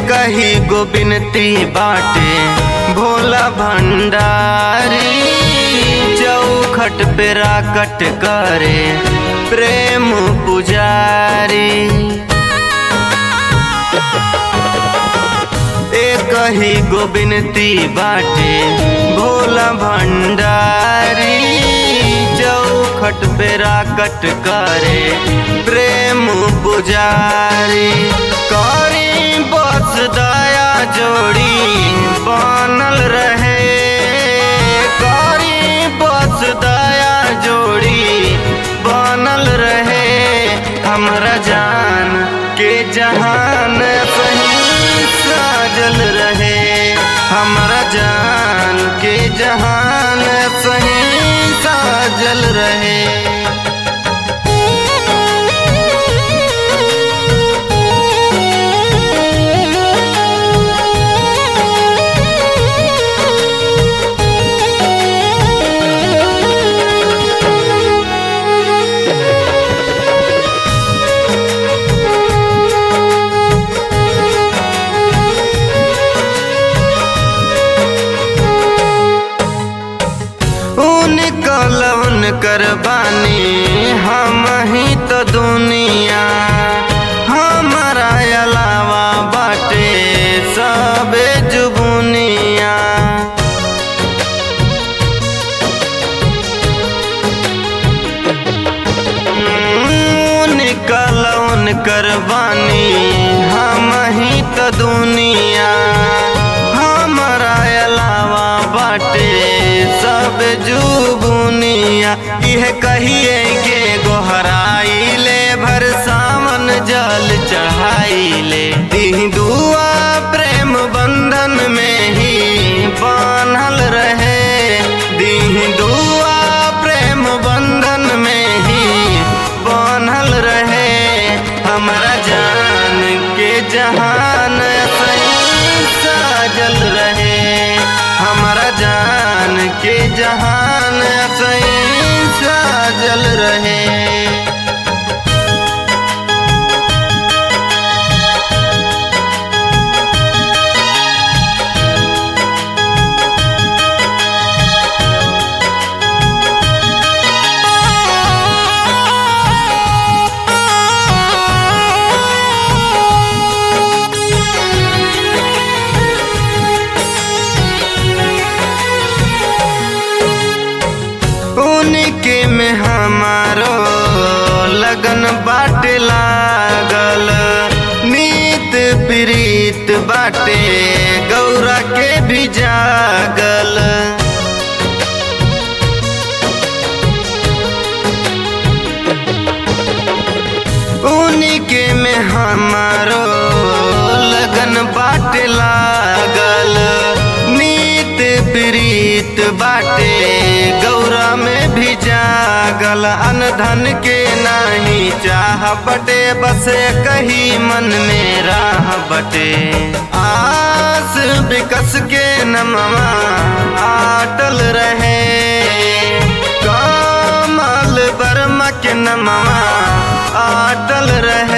कही गो बिनती बाटे भोला भंडारी चौखट पे राकट करे प्रेम पुजारी एक ही गो बिनती बाटे भोला भंडारी चौखट पे राकट करे प्रेम पुजारी करी बस दया जोड़ी बनल रहे करी बस दया जोड़ी बनल रहे हमरा जान के जहान सही साजल रहे हमरा जान के जहान सही साजल रहे उन कलवन करबानी हम ही तो दुनिया हमारा अलावा बाटे सबे जुबुनिया उन कलवन करबानी हम ही तो दुनिया हमारा अलावा बाटे सब जुबुनिया यह कहिए के गोहराई ले भर सावन जल चढ़ाई ले दी दुआ प्रेम बंधन में ही बान्हल रहे दी दुआ प्रेम बंधन में ही बान्हल रहे हमारा जान के जहान सही साजल रहे हमारा जान के जहान सही साजल रहे उनके में हमारो लगन बाटे लागल नीत प्रीत बाटे गौरा के भी जागल उनके में हमारो लगन बाटे लागल नीत प्रीत बाटे गौरा में भी जागल अनधन के नाही चाह बटे बस कही मन में राह बटे आस विकस के नमवा आटल रहे कमल बर्मा के नमवा आटल रहे